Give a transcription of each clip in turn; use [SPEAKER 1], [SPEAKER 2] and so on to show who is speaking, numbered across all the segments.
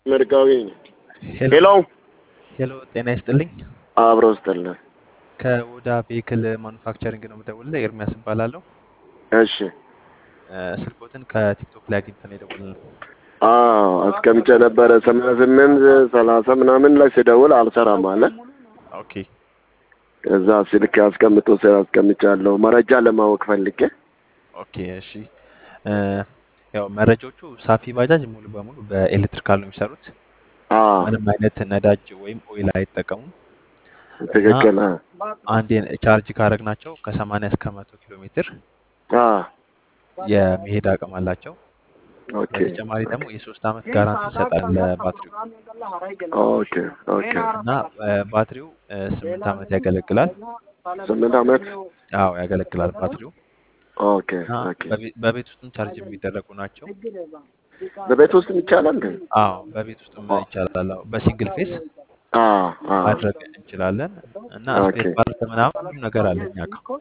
[SPEAKER 1] መርጋዊ
[SPEAKER 2] ሄሎ
[SPEAKER 1] ሄሎ
[SPEAKER 2] ሄሎ፣ ጤና ይስጥልኝ።
[SPEAKER 1] አብሮ ስጥልን።
[SPEAKER 2] ከኦዳ ቬሂክል ማኑፋክቸሪንግ ነው የምደውልልህ። ኤርሚያስ እባላለሁ።
[SPEAKER 1] እሺ
[SPEAKER 2] እ፣ ስልኮትን ከቲክቶክ ላይ አግኝተን የደወልነው።
[SPEAKER 1] አዎ አስቀምጬ ነበረ ሰማንያ ስምንት ሰላሳ ምናምን ላይ ስደውል አልሰራም አለ።
[SPEAKER 2] ኦኬ
[SPEAKER 1] እዛ ስልክ አስቀምጦ ስራ አስቀምጫለሁ መረጃ ለማወቅ ፈልጌ።
[SPEAKER 2] ኦኬ፣ እሺ። እ፣ ያው መረጃዎቹ ሳፊ ባጃጅ ሙሉ በሙሉ በኤሌክትሪካል ነው የሚሰሩት።
[SPEAKER 1] አዎ
[SPEAKER 2] ምንም አይነት ነዳጅ ወይም ኦይል አይጠቀሙም እና
[SPEAKER 1] ትክክል።
[SPEAKER 2] አንዴ ቻርጅ ካደረግናቸው ከሰማንያ እስከ መቶ ኪሎ ሜትር
[SPEAKER 1] አዎ
[SPEAKER 2] የመሄድ አቅም አላቸው።
[SPEAKER 1] ኦኬ
[SPEAKER 2] በተጨማሪ ደግሞ የሶስት ዓመት ጋራንቲ ይሰጣል ለባትሪው
[SPEAKER 1] ኦኬ ኦኬ
[SPEAKER 2] እና እ፣ ባትሪው እ፣ ስምንት ዓመት ያገለግላል።
[SPEAKER 1] ስምንት ዓመት
[SPEAKER 2] አዎ ያገለግላል ባትሪው
[SPEAKER 1] ኦኬ
[SPEAKER 2] እና
[SPEAKER 1] ኦኬ
[SPEAKER 2] በቤ- በቤት ውስጥም ቻርጅ የሚደረጉ ናቸው።
[SPEAKER 1] በቤት ውስጥ ይቻላል እንዴ?
[SPEAKER 2] አዎ በቤት ውስጥም ይቻላል። አዎ በሲንግል ፌስ
[SPEAKER 1] አዎ አዎ
[SPEAKER 2] ማድረግ እንችላለን እና
[SPEAKER 1] ኦኬ
[SPEAKER 2] ስፔር ፓርት ምናምን ሁሉም ነገር አለ እኛ ጋር።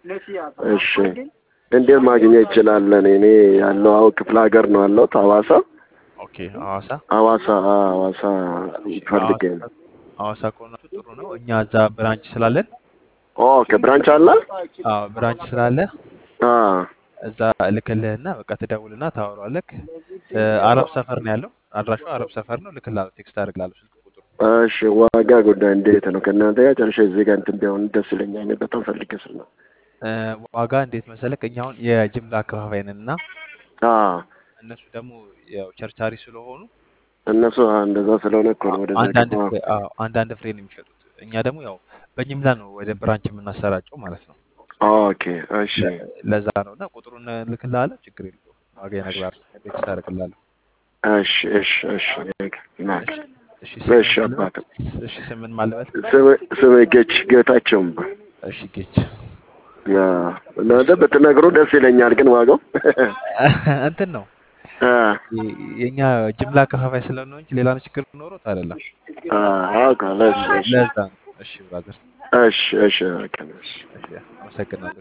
[SPEAKER 1] እሺ እንዴት ማግኘት ይችላለን? እኔ ያለው አዎ ክፍለ ሀገር ነው ያለሁት ሐዋሳ
[SPEAKER 2] ኦኬ ሐዋሳ
[SPEAKER 1] ሐዋሳ አዎ ሐዋሳ
[SPEAKER 2] እሺ፣
[SPEAKER 1] ፈልጌ
[SPEAKER 2] ሐዋሳ
[SPEAKER 1] ነው።
[SPEAKER 2] ሐዋሳ ከሆናችሁ ጥሩ ነው። እኛ እዛ ብራንች ስላለን
[SPEAKER 1] ኦኬ ብራንች አለ?
[SPEAKER 2] አዎ ብራንች ስላለ
[SPEAKER 1] አዎ
[SPEAKER 2] እዛ እልክልህና በቃ ትደውልና ታወራለህ። እ፣ አረብ ሰፈር ነው ያለው አድራሻው አረብ ሰፈር ነው። እልክልሃለሁ፣ ቴክስት አደርግልሃለሁ ስልክ ቁጥሩ።
[SPEAKER 1] እሺ ዋጋ ጉዳይ እንዴት ነው? ከእናንተ ጋር ጨርሼ እዚህ ጋር እንትን ቢሆን ደስ ይለኛል። እኔ በጣም ፈልጌ ስል ነው።
[SPEAKER 2] እ፣ ዋጋ እንዴት መሰለክ? እኛ አሁን የጅምላ አከፋፋይ ነን እና
[SPEAKER 1] አዎ
[SPEAKER 2] እነሱ ደግሞ ያው ቸርቻሪ ስለሆኑ
[SPEAKER 1] እነሱ እንደዛ ስለሆነ እኮ ነው ወደዛ
[SPEAKER 2] አንዳንድ
[SPEAKER 1] ገባ።
[SPEAKER 2] ፍሬ አዎ አንዳንድ ፍሬ ነው የሚሸጡት። እኛ ደግሞ ያው በጅምላ ነው ወደ ብራንች የምናሰራጨው ማለት ነው።
[SPEAKER 1] ኦኬ እሺ
[SPEAKER 2] ለ- ለዛ ነው እና ቁጥሩን እልክልሃለሁ። ችግር የለውም። ዋጋ ይነግርሃለሁ። ቴክስት አደርግልሃለሁ።
[SPEAKER 1] እሺ እሺ እሺ ናክ
[SPEAKER 2] እሺ
[SPEAKER 1] እሺ
[SPEAKER 2] ስምን ማልበል?
[SPEAKER 1] አባት
[SPEAKER 2] እሺ ስምን ማልበል?
[SPEAKER 1] ስሜ ጌች ጌታቸው
[SPEAKER 2] እሺ ጌች
[SPEAKER 1] እናንተ ብትነግሩ ደስ ይለኛል፣ ግን ዋጋው
[SPEAKER 2] እንትን ነው
[SPEAKER 1] አ
[SPEAKER 2] የ- የእኛ ጅምላ አከፋፋይ ስለሆነ እንጂ ሌላ ችግር ኖሮት አይደለም።
[SPEAKER 1] አ አውቃለሁ። እሺ እሺ
[SPEAKER 2] ለዛ ነው። እሺ ብራዘር፣
[SPEAKER 1] እሺ እሺ ኦኬ፣ እሺ
[SPEAKER 2] እሺ አመሰግናለሁ።